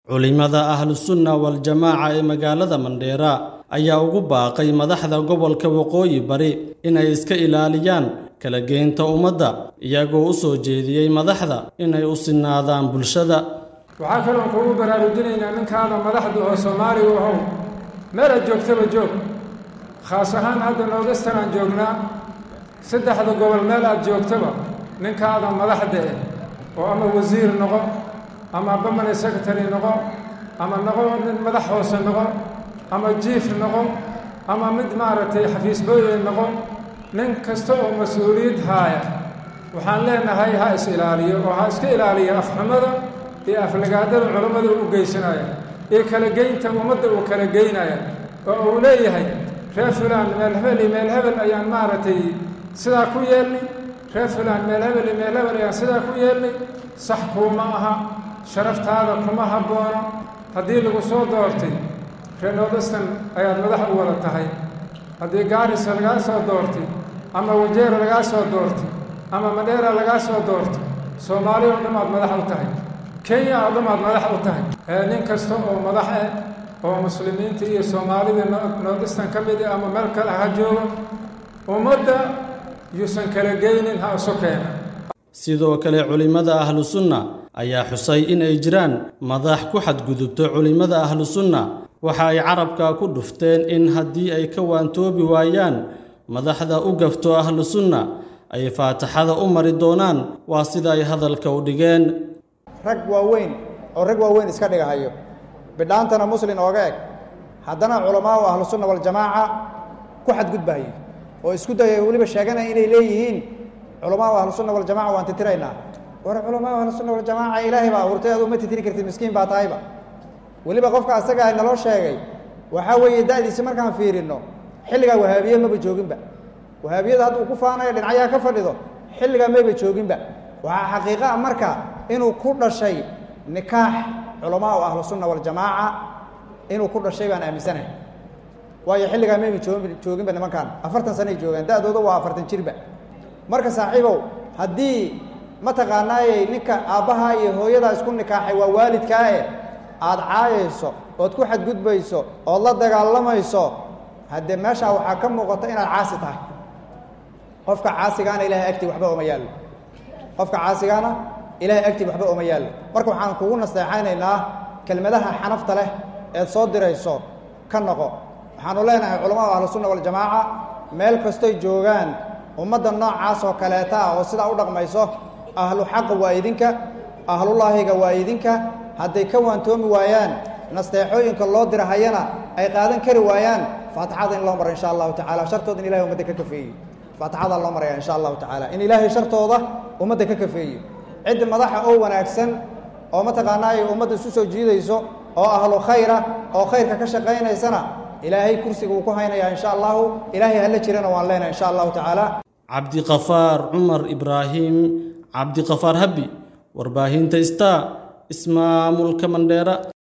culimada ahlusunna wal-jamaaca ee magaalada mandheera ayaa ugu baaqay madaxda gobolka waqooyi bari inay iska ilaaliyaan kala geynta ummadda iyagoo u soo jeediyey madaxda inay u sinaadaan bulshada waxaa kaloon kugu baraarujinaynaa ninkaada madaxda oo soomaaliga ahow meel aad joogtaba joog khaas ahaan hadda noodastan aan joognaa saddexda gobol meel aad joogtaba ninkaada madaxda eh oo ama wasiir noqo ama bamany secretary noqo ama noqo mid madax hoose noqo ama jiif noqo ama mid maaragtay xafiisbooye noqo nin kasta oo mas-uuliyad haaya waxaan leenahay ha is ilaaliyo oo ha iska ilaaliyo afxumada iyo aflagaadada culammada u geysanaya iyo kala geynta ummadda uu kala geynaya oo uu leeyahay reer fulaan meel hebel iyo meel hebel ayaan maaragtay sidaa ku yeelnay reer fulaan meel hebel iyo meel hebel ayaan sidaa ku yeelnay sax kuuma aha sharaftaada kuma habboono haddii lagu soo doortay reer noodastan ayaad madax u wada tahay haddii gaarisa lagaa soo doortay ama wajeera lagaa soo doortay ama madheera lagaa soo doortay soomaaliya oo dhan aad madax u tahay kenya oo dhan aad madax u tahay nin kasta oo madax eh oo muslimiinta iyo soomaalida noodastan ka mid ah ama meel kale ha joogo ummadda yuusan kala geynin ha isu keena sidoo kale culimmada ahlusunna ayaa xusay in ay jiraan madax ku xadgudubto culimmada ahlusunna waxa ay carabka ku dhufteen in haddii ay ka waantoobi waayaan madaxda u gafto ahlusunna ay faataxada u mari doonaan waa sida ay hadalka u dhigeen rag waaweyn oo rag waaweyn iska dhigahayo bidhaantana muslin ooga eg haddana culamaa u ahlusunna waljamaaca ku xadgudbahayo oo isku daya weliba sheeganaya inay leeyihiin culamaa u ahlusunna waljamaca waan titiraynaa war culamaa u ahlusunna waljamaaca ilaahay baa abuurtay adu ma titiri kartid miskiin baa tahayba weliba qofka asagaa naloo sheegay waxaa weeye da'diisi markaan fiirinno xilligaa wahaabiye maba jooginba wahaabiyada hadduu ku faanayo dhinacyaha ka fadhido xilligaa mayba jooginba waxaa xaqiiqa a marka inuu ku dhashay nikaax culamaa u ahlusunna waljamaaca inuu ku dhashay baan aaminsanahay waayo xilligaa mayba joogi jooginba nimankan afartan sanay joogaan da'dooda waa afartan jirba marka saaxiibow haddii mataqaanaayey ninka aabbaha iyo hooyadaa isku nikaaxay waa waalidkaae aada caayayso ood ku xadgudbayso ood la dagaalamayso haddee meeshaa waxaa ka muuqata inaad caasi tahay qofka caasigaana ilahay agtii waxba oma yaallo qofka caasigaana ilahay agtii waxba oma yaallo marka waxaan kugu nasteexaynaynaa kelmadaha xanafta leh eed soo dirayso ka noqo waxaanu leenahay culamada ahlusunna waljamaaca meel kastoy joogaan ummadda noocaas oo kaleeta ah oo sidaa u dhaqmayso ahlu xaqa waa idinka ahlulaahiga waa idinka hadday ka waantoomi waayaan nasteexooyinka loo dirahayana ay qaadan kari waayaan faatixada in loo mara insha allahu tacala shartooda in ilahay ummadda ka kafeeyo faatixadaa loo maraya insha allahu tacaala in ilaahay shartooda ummadda ka kafeeyo ciddi madaxa oo wanaagsan oo mataqaanaa ay ummadda isu soo jiidayso oo ahlu khayra oo khayrka ka shaqaynaysana ilaahay kursiga uu ku haynayaa insha allahu ilaahay hala jirana waan leenahay insha allahu tacaala cabdiqafaar cumar ibraahim cabdiqafaar habbi warbaahinta star ismaamulka mandheera